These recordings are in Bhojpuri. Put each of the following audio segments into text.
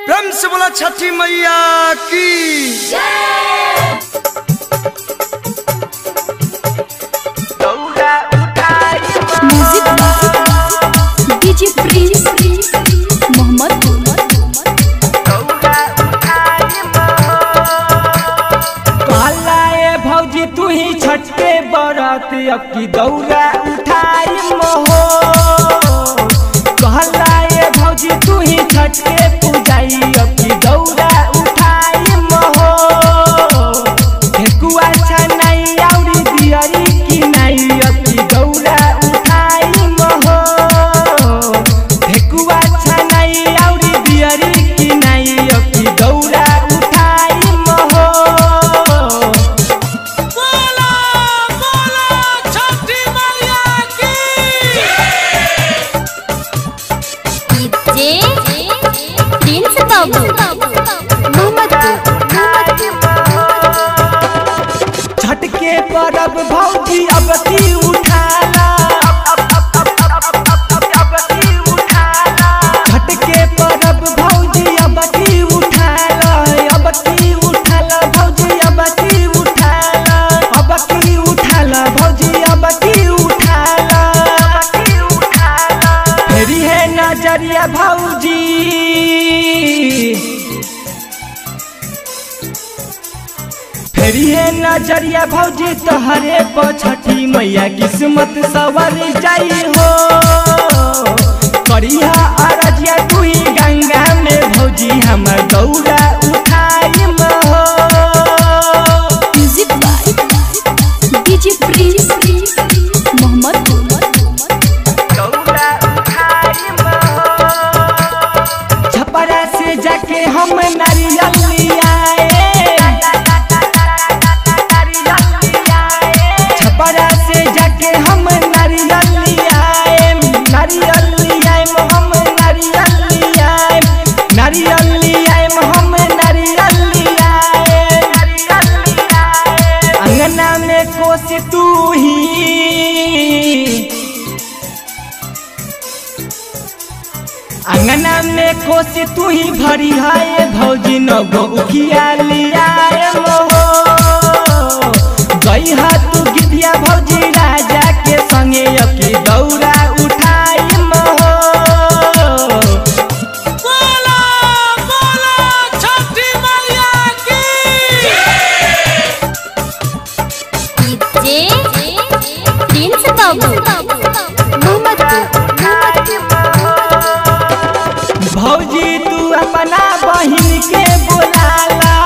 प्रेम से बोला छठी मैया की म्यूजिक डीजे प्रिंस मोहम्मद कहला ए भौजी तू ही छठे बरत अब की दौरा उठाई महो कहला ए भौजी तू ही छठे पूजाई अब की दौरा उठाई महो ठेकुआ छनाई औरी दियरी की नाई अब की दौरा उठाई महो ठेकुआ छनाई औरी दियरी की नाई अब की दौरा उठाई महो डीजे प्रिंस बाबू मोहम्मद छठ के परब भौजी अब की उठाला छठ के परब भौजी अब की उठाला अब की उठाला भौजी अब की उठाला अब की उठाला भौजी अब की उठाला फेरी है नजरिया भौजी फेरी है नजरिया भौजी तोहरे पछठी मैया किस्मत सवर जाई हो करिया अरजिया तू ही गंगा में भौजी हमर दौड़ा उठाई हो music by DJ Prince Mohammad Chhapra से जाके हम नारियल लियाए छपरा से जाके हम नारियल लियाए नारियल लियाए हम नारियल लियाए नारियल लियाए हम नारियल लियाए अंगना में कोसी तू ही अंगना में कोसी तू ही भरी है भौजी नगो उखिया लियाए मोहो गई हा तू गिदिया भौजी राजा के संगे अकी दौरा उठाई मोहो डीजे प्रिंस बाबू मोहम्मद भौजी तू अपना बहिन के बोलाला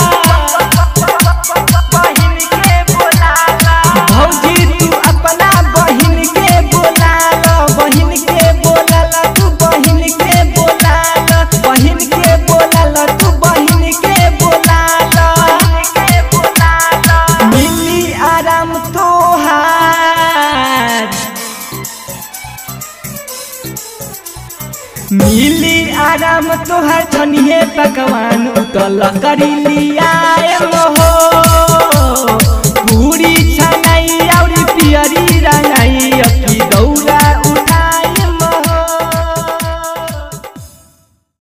भौजी तू अपना बहिन के बोलाला बहिन के बोलाला तू बहिन के बोलाला बहिन के बोलाला तू बहिन के बोलाला मिली आराम तोहार मिली आराम तोहर छनिए पकवान उतल करी लिया मोहो